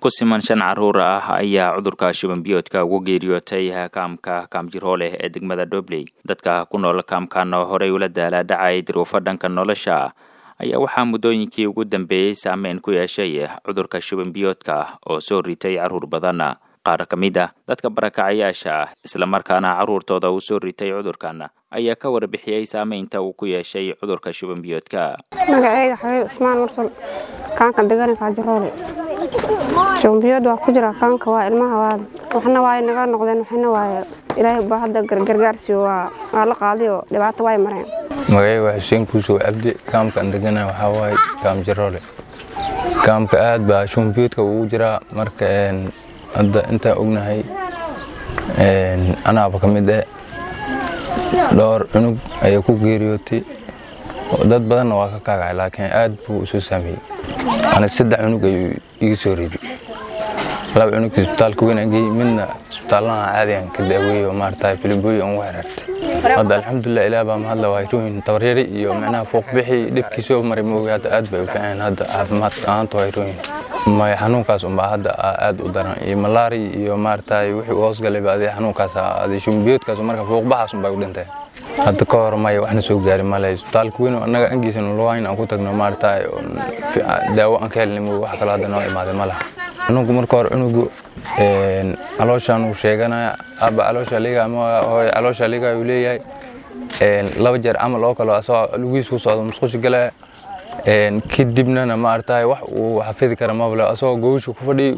ku siman shan caruur ah ayaa cudurka shuban biyoodka ugu geeriyootay kaamka kaamjirooleh ee degmada dobley dadka ku nool kaamkan oo horey ula daala dhacay duruufo dhanka nolosha ayaa waxaa muddooyinkii ugu dambeeyey saameyn ku yeeshay cudurka shuban biyoodka oo soo ritay carruur badan qaar ka mid ah dadka barakacayaasha ah islamarkaana carruurtooda uu soo ritay cudurkan ayaa ka warbixiyey saameynta uu ku yeeshay cudurka shuban biyoodka magaceyga xabiib cismaan mursal kaanka degani kaajiroole shubanbiyood waa ku jira kaanka waa ilmaha waa waxna waay naga noqdeen waxna waay ilaahay baa hadda gargaarsiyo waa waa la qaaday oo dhibaato waay mareen magaceyga waa xuseen kuusow cabdi kaamkaan degana waxaa waaye kaam jiroole kaamka aad baa shubanbiyoodka ugu jiraa marka hadda intaan ognahay anaaba ka mid eh dhowr cunug ayaa ku geeriyootay dad badanna waa ka kaagacay laakiin aad buu isu saameeyey ana saddex cunug ayuu iga soo riday laba cunug isbitaalka weyn aan geeyey midna isbitaallada caadigan ka daaweeyey oo maarata filibooyi aan ugu xiriirtay hadda alxamdulilah ilaah baa mahadla waa hirooyin tabaryari iyo macnaha fuuqbixi dhibkii soo maray ma ogi hadda aad bay u fiiceen hadda caafimaad ahaanta waa hirooyin maya xanuunkaas unbaa hadda aad u daran iyo malaari iyo maarata wixii u hoosgalayba adi xanuunkaas adi shumbiyoodkaas marka fuuqbaxaas unbay u dhintay hadda ka hor maya waxna soo gaari male isbitaalka weyn annaga angiisan lugayn aan ku tagno maarata daawo aan ka helnay mo wax kaloo hadda noo imaaday ma laha xanuunku marka hore cunugu calooshaan uu sheeganaya aaba caloosha liga ama hooy caloosha liga uu leeyahay laba jeer camal oo kale asagoo lugiis ku socdo musqushi galaya kadibnana maarata wax uu xafidi kara mabale asagoo gowsha ku fadhiy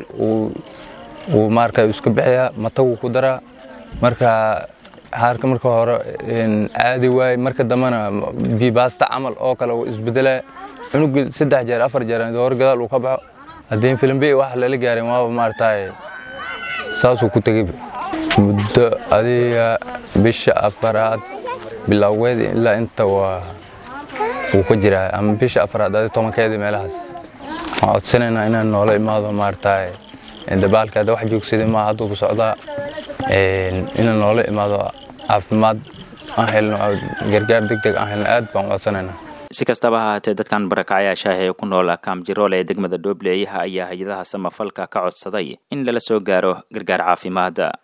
uu maarka iska bixiyaa matagu ku daraa marka xaarka marka hore caadi waaye marka dambena bibaasta camal oo kale uu isbedelaya cunuga saddex jeer afar jeer hor gadaal uu ka baxo haddii filimbe wax lala gaarin waaba maarata saasuu ku tegey muddo adiga bisha afaraad bilowgeed ilaa inta waa wuu ka jiraa ama bisha afaraad adi tobankeedii meelahaas waxaan codsanaynaa inaan noola imaado maarata dabaalka hadda wax joogsaday maa hadduu ku socdaa inaan noola imaado caafimaad aan helno gargaar deg deg aan helno aad baan u codsanaynaa si kastaba ha haatee dadkan barakacayaasha ah ee ku nool kaam jiroole ee degmada dhobley ayaa hay-adaha samafalka ka codsaday in lala soo gaaro gargaar caafimaad